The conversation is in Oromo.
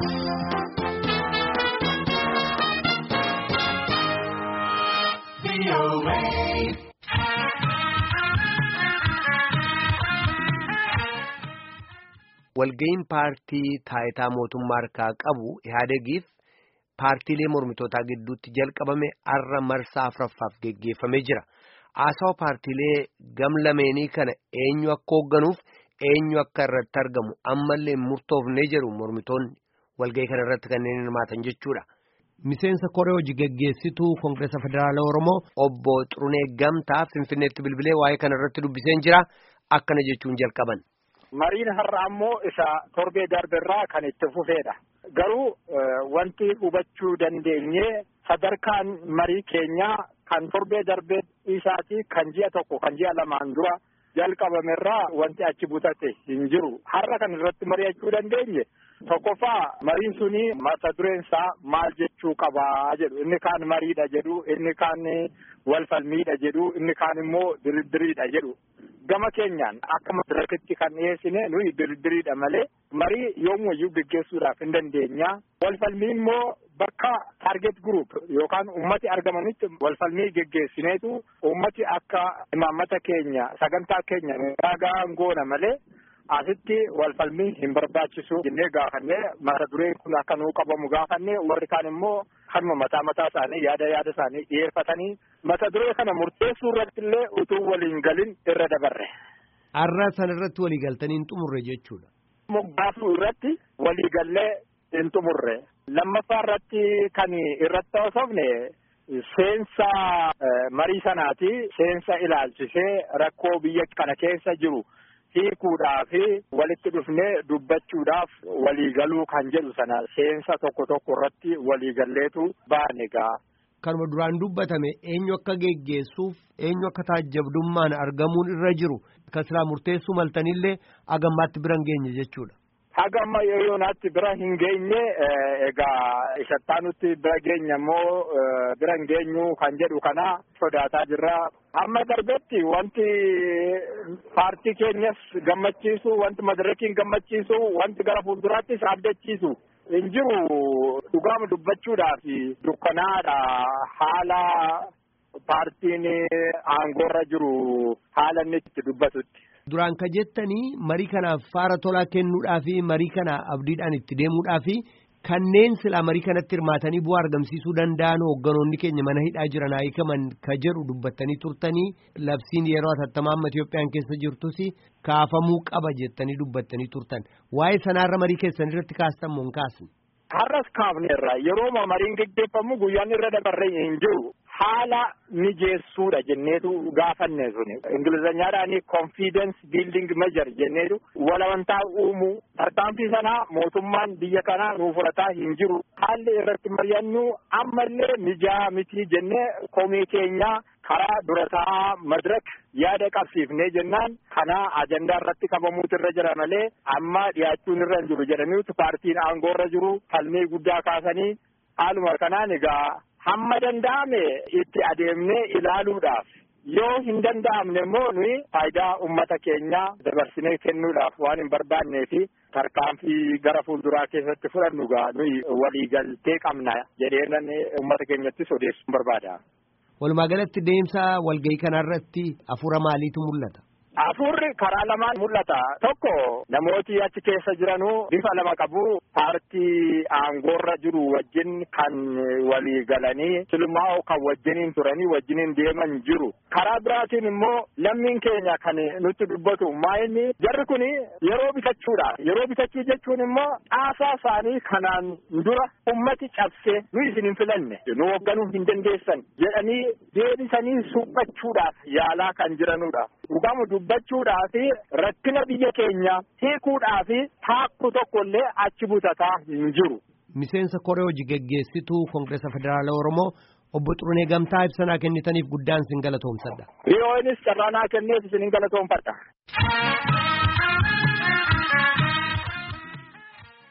Walga'iin paartii taayitaa mootummaa harkaa qabu Ihaadegiif paartiilee mormitootaa gidduutti jalqabame arra marsaa afuraffaaf geggeeffamee jira. Haasawa paartiilee gam lameenii kana eenyu akka hoogganuuf eenyu akka irratti argamu ammallee murtoofnee jedhu mormitoonni walga'ii kana irratti kanneen hirmaatan jechuudha. Miseensa koree hojii geggeessituu Koongireesa Federaalaa Oromoo obbo Xurunee Gamtaa Finfinneetti bilbilee waa'ee kana irratti dubbiseen jira. Akkana jechuun jalqaban. Mariin har'a ammoo isa torbee darbirraa kan itti fufeedha. Garuu wanti hubachuu dandeenye sadarkaan marii keenyaa kan torbee darbee isaati kan ji'a tokko kan ji'a lamaan dura jalqabamerraa wanti achi butate hin jiru. Har'a kan irratti mari'achuu dandeenye tokkoffaa mariin suni mata dureen isaa maal jechuu qabaa jedhu inni kaan mariidha jedhu inni kaan wal falmiidha jedhu inni kaan immoo diriddiriidha jedhu. Gama keenyaan akka madirakitti kan dhiyeessine nuyi diriddiriidha malee marii yoomuyyuu gaggeessuudhaaf hin dandeenya. Walfalmii immoo bakka taarget group yookaan ummati argamanitti walfalmii geggeessineetu ummati akka imaammata keenya sagantaa keenya ragaan goona malee asitti walfalmii hin barbaachisu jennee gaafannee mata dureen kun akka nuu qabamu gaafannee warri kaan immoo kanuma mataa mataa isaanii yaada yaada isaanii dhiyeeffatanii mata duree kana murteessuu irratti illee utuu waliin galin irra dabarre. Har'a sana irratti walii galtanii hin xumurre jechuudha. Moggaasuu irratti walii gallee hin xumurre. Lammaffaa irratti kan irratti haasofne seensa marii sanaati seensa ilaalchisee rakkoo biyya kana keessa jiru. hiikuudhaaf walitti dhufnee dubbachuudhaaf waliigaluu kan jedhu sana seensa tokko tokko irratti waliigalleetu baane gaa. Kanuma duraan dubbatame eenyu akka geggeessuuf eenyu akka taajjabdummaan argamuun irra jiru kan silaa murteessuu maltanillee agammaatti bira hin geenye jechuudha. Hagamma yoonaatti bira hin geenye egaa ishattaanutti bira geenya immoo bira hin geenyu kan jedhu kana sodaataa jirra. Amma darbetti wanti paartii keenyas gammachiisu wanti madarakiin gammachiisu wanti gara fuulduraattis abdachiisu hin jiru dhugaama dubbachuudhaaf dukkanaadha haala paartiin aangoorra jiru haala inni itti dubbatutti. Duraan ka jettanii marii kanaaf faara tolaa kennuudhaa fi marii kana abdiidhaan itti deemuudhaa fi kanneen silaa marii kanatti hirmaatanii bu'aa argamsiisuu danda'an hoogganoonni keenya mana hidhaa jiran hiikaman ka jedhu dubbattanii turtanii labsiin yeroo atattamaa amma Itoophiyaan keessa jirtus kaafamuu qaba jettanii dubbattanii turtan waa'ee sanaarra marii keessan irratti kaastan moo hin kaasne. Har'as kaafneerra yeroo mariin geggeeffamu guyyaan irra dabarree hin jiru. haala mijeessuudha jenneetu gaafanne suni ingilizanyaadhaan confidence building measure jenneetu walamantaa uumuu tarkaanfii sanaa mootummaan biyya kanaa nuuf fudhataa hin jiru haalli irratti mari'annu ammallee mijaa mitii jennee komii keenyaa karaa durataa madirak yaada qabsiifnee jennaan kana ajandaa irratti qabamuutu irra jira malee amma dhiyaachuun irra hin jiru jedhaniitu paartiin aangoo irra jiru falmii guddaa kaasanii haaluma kanaan egaa hamma danda'ame itti adeemnee ilaaluudhaaf yoo hin danda'amne immoo nuyi faayidaa ummata keenyaa dabarsinee kennuudhaaf waan hin barbaannee fi tarkaanfii gara fuulduraa keessatti fudhannu gaa nuyi waliigaltee qabna jedheenan ummata keenyattis odeessuun barbaada. Walumaa galatti deemsa walgahii kanarratti hafuura maaliitu mul'ata? Hafuurri karaa lamaan mul'ata. Tokko namooti achi keessa jiranuu bifa lama qabu. Paartii aangoorra jiru wajjin kan walii galanii silmaa'u kan wajjiniin turanii wajjiniin deeman jiru. Karaa biraatiin immoo lammiin keenya kan nutti dubbatu maa'inni jarri kun yeroo bitachuudhaaf yeroo bitachuu jechuun immoo caasaa isaanii kanaan dura ummati cabsee nu isin hin filanne nu hoogganuu hin dandeessan jedhanii deebisanii suphachuudhaaf yaalaa kan jiranudha. Dhugamu dubbachuudhaa fi rakkina biyya keenya hiikuudhaa fi taakku tokkollee achi butataa hin jiru. Miseensa koree hojii geggeessituu Koongireesa Federaalaa Oromoo obbo Xurunee Gamtaa ibsanaa kennitaniif guddaan sin galatoomsadha. Dhiyoonis carraa naa kenneef isin galatoomfadha.